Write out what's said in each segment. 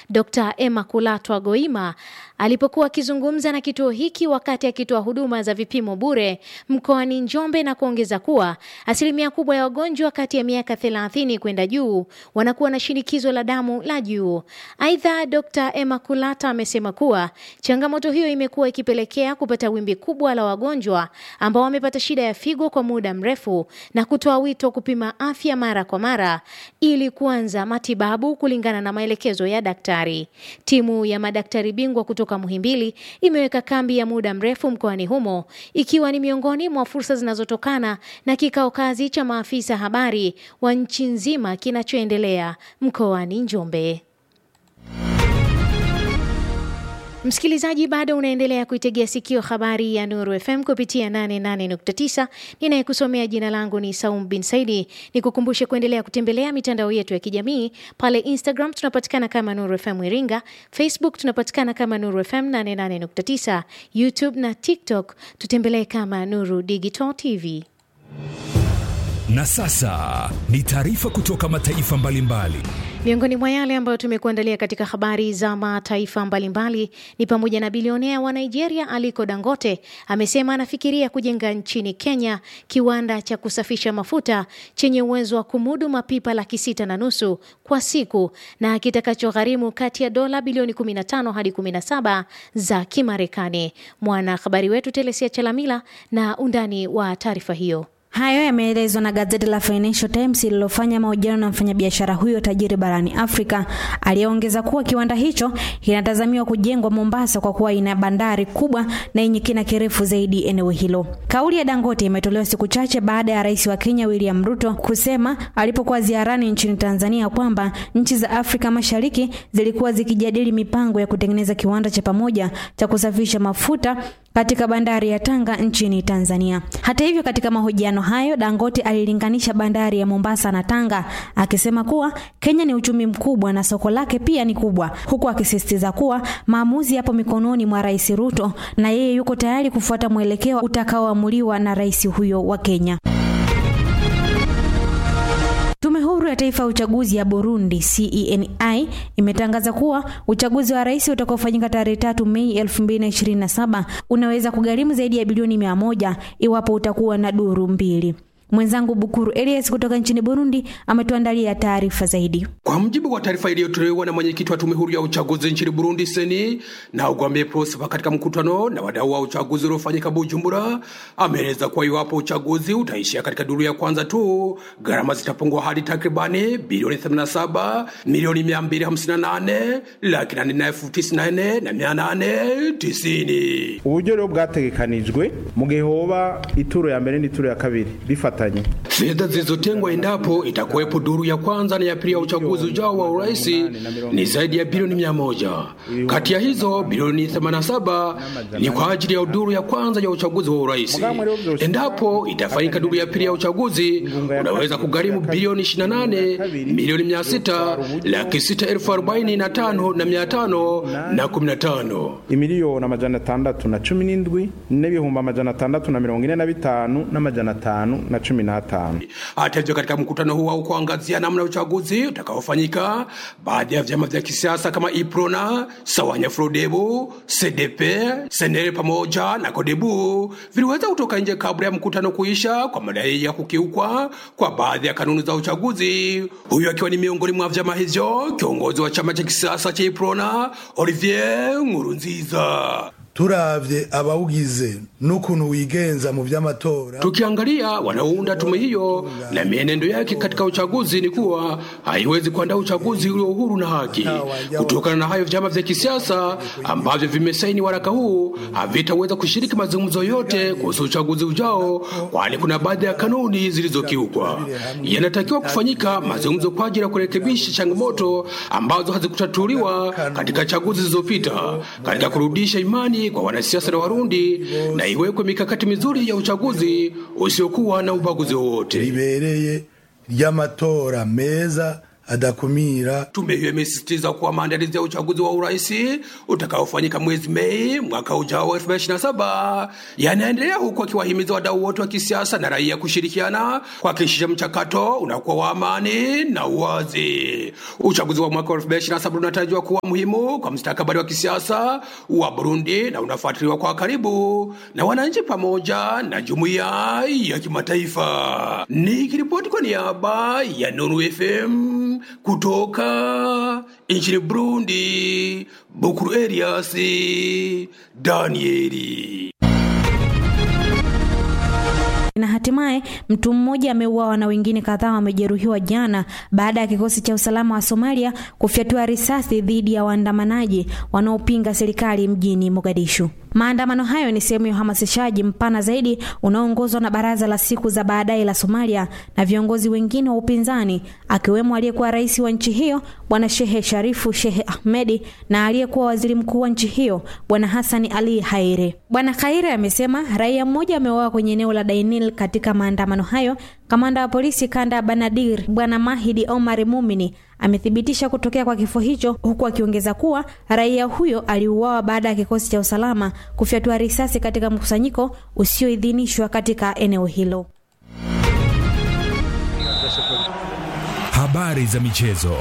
Dr. Emma Kulatwa Goima alipokuwa akizungumza na kituo hiki wakati akitoa huduma za vipimo bure mkoani Njombe na kuongeza kuwa asilimia kubwa ya wagonjwa kati ya miaka 30 kwenda juu wanakuwa na shinikizo la damu la juu. Aidha, Dr. Emma Kulata amesema kuwa changamoto hiyo imekuwa ikipelekea kupata wimbi kubwa la wagonjwa ambao wamepata shida ya figo kwa muda mrefu na kutoa wito kupima afya mara kwa mara ili kuanza matibabu kulingana na maelekezo ya daktari. Timu ya madaktari bingwa kutoka Muhimbili imeweka kambi ya muda mrefu mkoani humo ikiwa ni miongoni mwa fursa zinazotokana na kikao kazi cha maafisa habari wa nchi nzima kinachoendelea mkoani Njombe. Msikilizaji, bado unaendelea kuitegea sikio habari ya Nuru FM kupitia 88.9. Ninayekusomea jina langu ni Saum bin Saidi. Nikukumbushe kuendelea kutembelea mitandao yetu ya kijamii. Pale Instagram tunapatikana kama Nuru FM Iringa, Facebook tunapatikana kama Nuru FM 88.9, YouTube na TikTok tutembelee kama Nuru Digital TV. Na sasa ni taarifa kutoka mataifa mbalimbali. Miongoni mwa yale ambayo tumekuandalia katika habari za mataifa mbalimbali ni pamoja na bilionea wa Nigeria Aliko Dangote amesema anafikiria kujenga nchini Kenya kiwanda cha kusafisha mafuta chenye uwezo wa kumudu mapipa laki sita na nusu kwa siku na kitakachogharimu kati ya dola bilioni 15 hadi 17 za Kimarekani. Mwanahabari wetu Telesia Chalamila na undani wa taarifa hiyo. Hayo yameelezwa na gazeti la Financial Times lililofanya mahojiano na mfanyabiashara huyo tajiri barani Afrika, aliyeongeza kuwa kiwanda hicho kinatazamiwa kujengwa Mombasa kwa kuwa ina bandari kubwa na yenye kina kirefu zaidi eneo hilo. Kauli ya Dangote imetolewa siku chache baada ya rais wa Kenya William Ruto kusema alipokuwa ziarani nchini Tanzania kwamba nchi za Afrika Mashariki zilikuwa zikijadili mipango ya kutengeneza kiwanda cha pamoja cha kusafisha mafuta katika bandari ya Tanga nchini Tanzania. Hata hivyo, katika mahojiano hayo Dangote alilinganisha bandari ya Mombasa na Tanga akisema kuwa Kenya ni uchumi mkubwa na soko lake pia ni kubwa, huku akisisitiza kuwa maamuzi yapo mikononi mwa Rais Ruto na yeye yuko tayari kufuata mwelekeo utakaoamuliwa na rais huyo wa Kenya. Tume huru ya taifa ya uchaguzi ya Burundi CENI imetangaza kuwa uchaguzi wa rais utakaofanyika tarehe tatu Mei 2027 unaweza kugharimu zaidi ya bilioni mia moja iwapo utakuwa na duru mbili. Mwenzangu Bukuru Elias kutoka nchini Burundi ametuandalia taarifa zaidi. Kwa mujibu wa taarifa iliyotolewa na mwenyekiti wa tume huru ya uchaguzi nchini Burundi seni na Ugwambie Prosper katika mkutano na wadau wa uchaguzi uliofanyika Bujumbura, ameeleza kuwa iwapo uchaguzi utaishia katika duru ya kwanza tu, gharama zitapungua hadi takribani bilioni 87 milioni 258 laki nane na elfu tisini na nne na mia nane tisini. uburyo rero bwategekanijwe mu gihe hoba ituro ya mbere n'ituro ya kabiri bifata Fedha zilizotengwa endapo itakuwepo duru ya kwanza na ya pili ya uchaguzi ujao wa urais ni zaidi ya bilioni mia moja. Kati ya hizo bilioni 87 ni kwa ajili ya duru ya kwanza ya uchaguzi wa urais. Endapo itafanyika duru ya pili ya uchaguzi, unaweza kugharimu bilioni 28 milioni 600 laki sita elfu arobaini na tano na mia tano na kumi na tano imiliyoni amajana atandatu na cumi n'indwi n'ibihumbi amajana atandatu na mirongo ine na bitanu n'amajana atanu na cumi n'atanu. Hata hivyo, katika mkutano huu au kuangazia namna uchaguzi utakaofanyika, baadhi ya vyama vya kisiasa kama Iprona, Sawanya Frodebu, CDP, Senere pamoja na Kodebu viliweza kutoka nje kabla ya mkutano kuisha kwa madai ya kukiukwa kwa baadhi ya kanuni za uchaguzi, huyu akiwa ni miongoni mwa vyama hivyo kiongozi wa chama cha kisiasa cha Iprona Olivier Nkurunziza. turavye abawugize n'ukuntu wigenza mu vy'amatora Tukiangalia wanaounda tume hiyo na mienendo yake katika uchaguzi, ni kuwa haiwezi kuandaa uchaguzi ulio huru na haki. Kutokana na hayo, vyama vya kisiasa ambavyo vimesaini waraka huu havitaweza kushiriki mazungumzo yote kuhusu uchaguzi ujao, kwani kuna baadhi ya kanuni zilizokiukwa. Yanatakiwa kufanyika mazungumzo kwa ajili ya kurekebisha changamoto ambazo hazikutatuliwa katika chaguzi zilizopita, katika kurudisha imani kwa wanasiasa na Warundi na iwekwe mikakati mizuri ya uchaguzi usiokuwa na ubaguzi wowote. ribereye ry'amatora meza adakumira. Tume hiyo imesisitiza kuwa maandalizi ya uchaguzi wa urais utakaofanyika mwezi Mei mwaka ujao 2027 yanaendelea huku akiwahimiza wadau wote wa kisiasa na raia kushirikiana kuhakikisha mchakato unakuwa wa amani na uwazi. Uchaguzi wa mwaka 2027 unatarajiwa kuwa muhimu kwa mustakabali wa kisiasa wa Burundi na unafuatiliwa kwa karibu na wananchi pamoja na jumuiya ya kimataifa. Nikiripoti kwa niaba ya Nuru FM kutoka nchini Burundi, Bukuru Elias Danieli. Na hatimaye mtu mmoja ameuawa na wengine kadhaa wamejeruhiwa jana baada ya kikosi cha usalama wa Somalia kufyatua risasi dhidi ya waandamanaji wanaopinga serikali mjini Mogadishu. Maandamano hayo ni sehemu ya uhamasishaji mpana zaidi unaoongozwa na Baraza la Siku za Baadaye la Somalia na viongozi wengine wa upinzani akiwemo aliyekuwa rais wa nchi hiyo Bwana Shehe Sharifu Shehe Ahmedi na aliyekuwa waziri mkuu wa nchi hiyo Bwana Hassan Ali Haire. Bwana Haire amesema raia mmoja ameuawa kwenye eneo la Dainil katika maandamano hayo. Kamanda wa polisi kanda ya Banadir Bwana Mahidi Omar Mumini amethibitisha kutokea kwa kifo hicho huku akiongeza kuwa raia huyo aliuawa baada ya kikosi cha usalama kufyatua risasi katika mkusanyiko usioidhinishwa katika eneo hilo. Habari za michezo.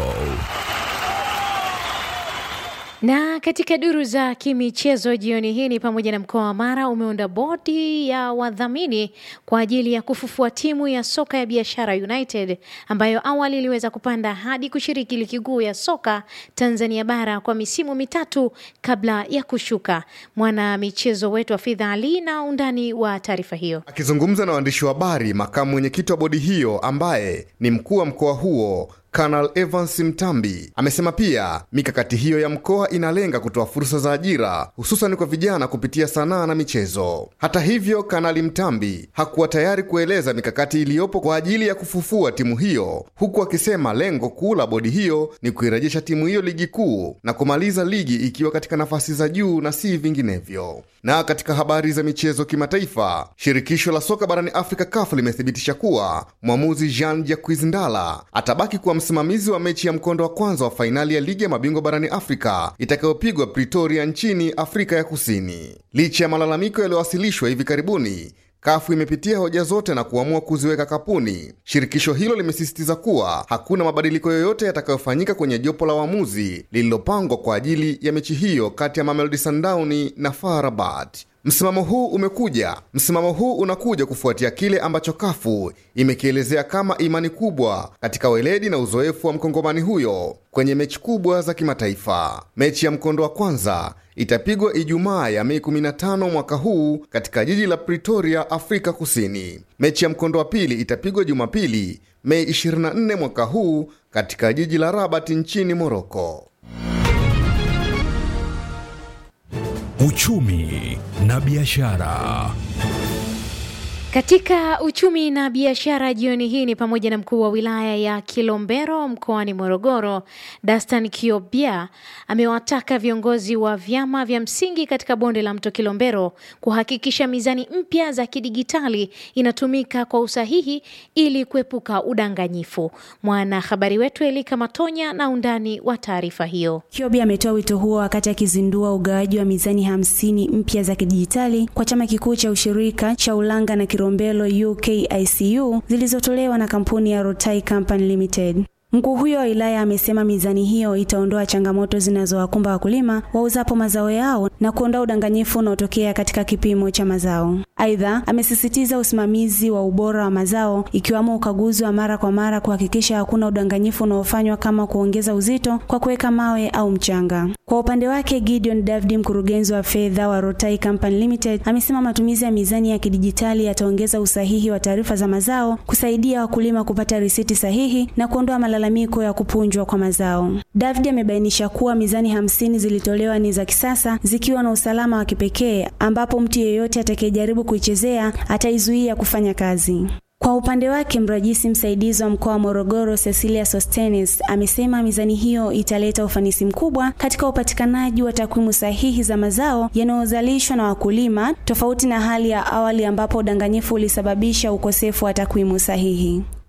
Na katika duru za kimichezo jioni hii ni pamoja na mkoa wa Mara umeunda bodi ya wadhamini kwa ajili ya kufufua timu ya soka ya Biashara United ambayo awali iliweza kupanda hadi kushiriki ligi kuu ya soka Tanzania bara kwa misimu mitatu kabla ya kushuka. Mwana michezo wetu Afidha Ali na undani wa taarifa hiyo. Akizungumza na waandishi wa habari, makamu mwenyekiti wa bodi hiyo ambaye ni mkuu wa mkoa huo Kanal Evans Mtambi amesema pia mikakati hiyo ya mkoa inalenga kutoa fursa za ajira hususan kwa vijana kupitia sanaa na michezo. Hata hivyo, Kanali Mtambi hakuwa tayari kueleza mikakati iliyopo kwa ajili ya kufufua timu hiyo, huku akisema lengo kuu la bodi hiyo ni kuirejesha timu hiyo ligi kuu na kumaliza ligi ikiwa katika nafasi za juu na si vinginevyo. Na katika habari za michezo kimataifa, shirikisho la soka barani Afrika CAF limethibitisha kuwa mwamuzi Jean Jacques Ndala atabaki kuwa msimamizi wa mechi ya mkondo wa kwanza wa fainali ya ligi ya mabingwa barani Afrika itakayopigwa Pretoria nchini Afrika ya Kusini. Licha ya malalamiko yaliyowasilishwa hivi karibuni, kafu imepitia hoja zote na kuamua kuziweka kapuni. Shirikisho hilo limesisitiza kuwa hakuna mabadiliko yoyote yatakayofanyika kwenye jopo la waamuzi lililopangwa kwa ajili ya mechi hiyo kati ya Mamelodi Sundowns na FAR Rabat. Msimamo huu umekuja msimamo huu unakuja kufuatia kile ambacho kafu imekielezea kama imani kubwa katika weledi na uzoefu wa mkongomani huyo kwenye mechi kubwa za kimataifa. Mechi ya mkondo wa kwanza itapigwa Ijumaa ya Mei 15 mwaka huu katika jiji la Pretoria, Afrika Kusini. Mechi ya mkondo wa pili itapigwa Jumapili, Mei 24 mwaka huu katika jiji la Rabat nchini Moroko. Uchumi na biashara. Katika uchumi na biashara jioni hii ni pamoja na mkuu wa wilaya ya Kilombero mkoani Morogoro, Dastan Kiobia amewataka viongozi wa vyama vya msingi katika bonde la mto Kilombero kuhakikisha mizani mpya za kidigitali inatumika kwa usahihi ili kuepuka udanganyifu. Mwanahabari wetu Elika Matonya na undani wa taarifa hiyo. Kiobia ametoa wito huo wakati akizindua ugawaji wa mizani hamsini mpya za kidijitali kwa chama kikuu cha ushirika cha Ulanga na Kilombero UKICU zilizotolewa na kampuni ya Rotai Company Limited. Mkuu huyo wa wilaya amesema mizani hiyo itaondoa changamoto zinazowakumba wakulima wauzapo mazao yao na kuondoa udanganyifu unaotokea katika kipimo cha mazao. Aidha, amesisitiza usimamizi wa ubora wa mazao ikiwamo ukaguzi wa mara kwa mara kuhakikisha hakuna udanganyifu unaofanywa kama kuongeza uzito kwa kuweka mawe au mchanga. Kwa upande wake, Gideon David, mkurugenzi wa fedha wa Rotai Company Limited, amesema matumizi ya mizani ya kidijitali yataongeza usahihi wa taarifa za mazao, kusaidia wakulima kupata risiti sahihi na kuondoa malalamiko ya kupunjwa kwa mazao. David amebainisha kuwa mizani hamsini zilitolewa ni za kisasa zikiwa na usalama wa kipekee ambapo mtu yeyote atakayejaribu kuichezea ataizuia kufanya kazi. Kwa upande wake mrajisi msaidizi wa mkoa wa Morogoro Cecilia Sostenes amesema mizani hiyo italeta ufanisi mkubwa katika upatikanaji wa takwimu sahihi za mazao yanayozalishwa na wakulima, tofauti na hali ya awali ambapo udanganyifu ulisababisha ukosefu wa takwimu sahihi.